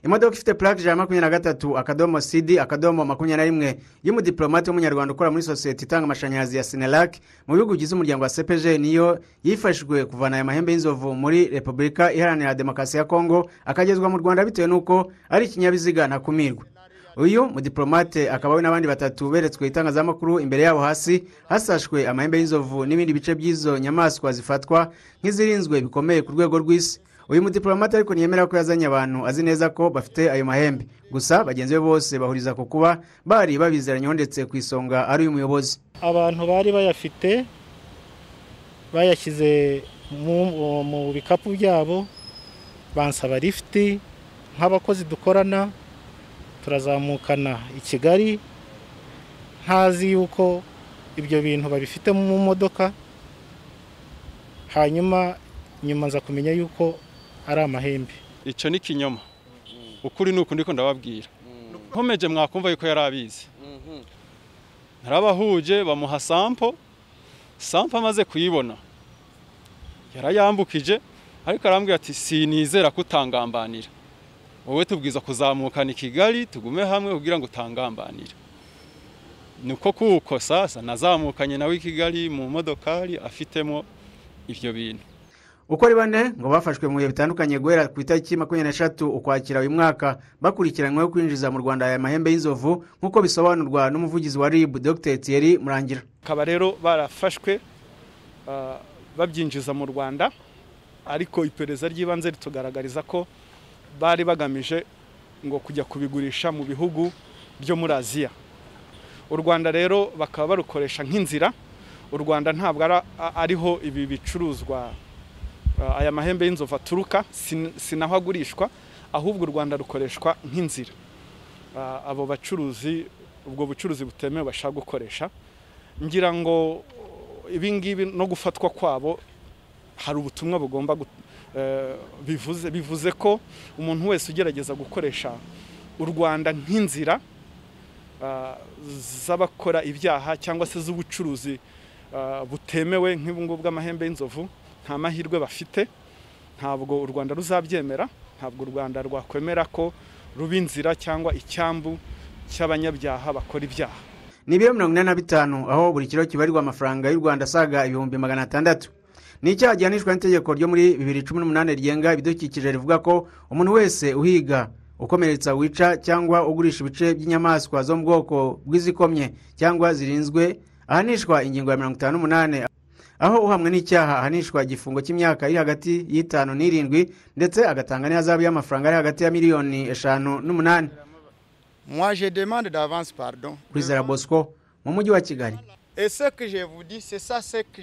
imodoka ifite purake ijana na makumyabiri na gatatu akadomo sidi akadomo makumyabiri na rimwe y'umudipolomate w'umunyarwanda ukora muri sosiyete itanga amashanyarazi ya sinelake mu bihugu bigize umuryango wa sepeje niyo yifashijwe kuvana aya mahembe y'inzovu muri repubulika iharanira demokarasi ya kongo akagezwa mu rwanda bitewe n'uko ari ikinyabiziga ntakumirwa uyu mudiporomate akaba we n'abandi batatu beretswe itangazamakuru imbere yabo hasi hasashwe amahembe y'inzovu n'ibindi bice by'izo nyamaswa zifatwa nk'izirinzwe bikomeye ku rwego rw'isi uyu mudiporomate ariko ntiyemera ko yazanye abantu azi neza ko bafite ayo mahembe gusa bagenzi be bose bahuriza ku kuba bari babizeranyeho ndetse ku isonga ari uyu muyobozi abantu bari bayafite bayashyize mu bikapu byabo bansaba lifuti nk'abakozi dukorana turazamukana i kigali ntazi yuko ibyo bintu babifite mu modoka hanyuma nyuma nza kumenya yuko ari amahembe icyo ni ikinyoma ukuri ni ukundi ko ndababwira nkomeje mwakumva yuko yari abizi ntarabahuje bamuha sampo sampo amaze kuyibona yarayambukije ariko arambwira ati sinizera kutangambanira wowe tubwiza kuzamukana i kigali tugume hamwe kugira ngo utangambanire niko kuko sasa nazamukanye nawe i kigali mu modokari afitemo ibyo bintu uko ari bane ngo bafashwe mu bihe bitandukanye guhera ku itariki makumyabiri n'eshatu ukwakira uyu mwaka bakurikiranyweho kwinjiza mu rwanda aya mahembe y'inzovu nk'uko bisobanurwa n'umuvugizi wa rib dr thierry murangira bakaba rero barafashwe babyinjiza mu rwanda ariko iperereza ry'ibanze ritugaragariza ko bari bagamije ngo kujya kubigurisha mu bihugu byo muri aziya u rwanda rero bakaba barukoresha nk'inzira u rwanda ntabwo ariho ibi bicuruzwa aya mahembe y'inzovu aturuka si naho agurishwa ahubwo u rwanda rukoreshwa nk'inzira abo bacuruzi ubwo bucuruzi butemewe bashaka gukoresha ngira ngo ibingibi no gufatwa kwabo hari ubutumwa bugomba bivuze bivuze ko umuntu wese ugerageza gukoresha u rwanda nk'inzira z'abakora ibyaha cyangwa se z'ubucuruzi butemewe nk'ubungubu bw'amahembe y'inzovu nta mahirwe bafite ntabwo u rwanda ruzabyemera ntabwo u rwanda rwakwemera ko ruba inzira cyangwa icyambu cy'abanyabyaha bakora ibyaha ni ibiro mirongo ine na bitanu aho buri kiro kibarirwa amafaranga y'u rwanda asaga ibihumbi magana atandatu ni icyaha gihanishwa n'itegeko ryo muri bibiri cumi n'umunani rigenga ibidukikije rivuga ko umuntu wese uhiga ukomeretsa wica cyangwa ugurisha ibice by'inyamaswa zo mu bwoko bw'izikomye cyangwa zirinzwe ahanishwa ingingo ya mirongo itanu n'umunani aho uhamwe n'icyaha ahanishwa igifungo cy'imyaka iri hagati y'itanu n'irindwi ndetse agatanga n'ihazabu y'amafaranga ari hagati ya miliyoni eshanu n'umunani mwaje demande d'avance pardon kuri zara bosco mu mujyi wa kigali ese que je vous dis c'est ça c'est que